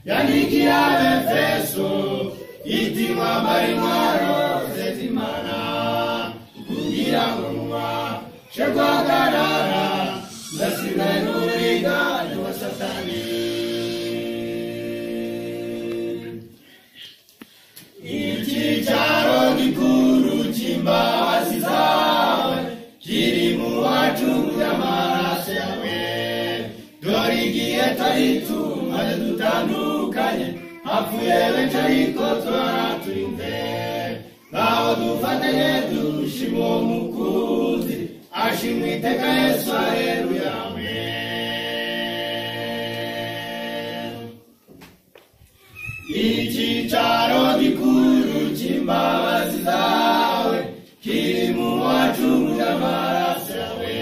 yandikiye abefeso iti mwambare intwaro z'imana kugira ngo mubashe guhagarara ndasigaye n'uburiganya wa satani icyicaro gikuru cy'imbabazi zawe kiri mu wacu y'amaraso yawe dore igihe taritu maze dutandukanye hapfuye benshi ariko turara turi imbere ntaho dufatanye dushima uwo mukunzi ashimwe iteka yesu hareruya amen icyicaro gikuru cy'imbabazi zawe kiri mu wacunguye amaraso yawe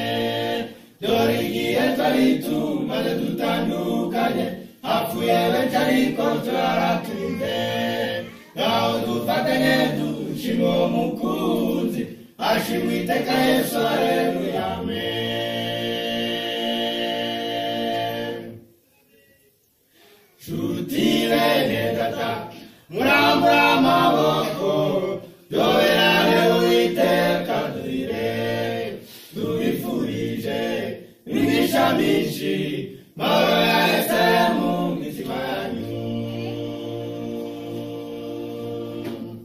dore igihe twari tumaze dutandukanye hapfuye benshi ariko turaraturi imbere ntaho dufatanye dushima uwo mukunzi ashimwe iteka yesu hareruya amen Shuti rene data, murambura maboko, doberare uiteka duire, dubifurije, imigisha myinshi, mahoro yahise mu mitima yanyu.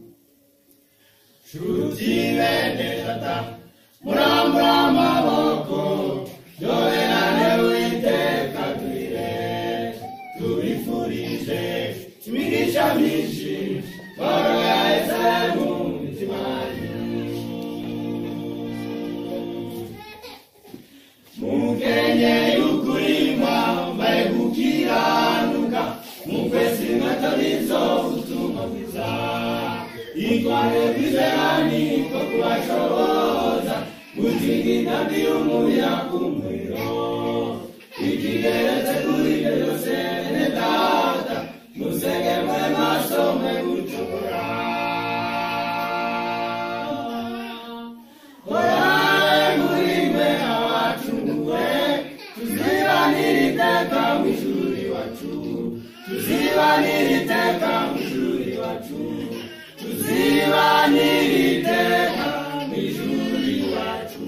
Shuti bene data, murambura amaboko, doberane uiteka duire, tubifurije imigisha myinshi mahoro yahise mu mitima yanyu. mukenyeye ukuri mwambaye gukiranuka mukwezi mwatarizo ubutumwa bwiza itware kwizerani ko kubashoboza gutinda intambi y'umuya ku muriro ikigeretse kuri ibyo byose bene data musenge mwe maso mwe gucukura horaye muri mwe abacunguwe tuzibanire iteka mu ishuri iwacu tuzibanire iteka mu ishuri iwacu tuzibanire iteka mu ishuri iwacu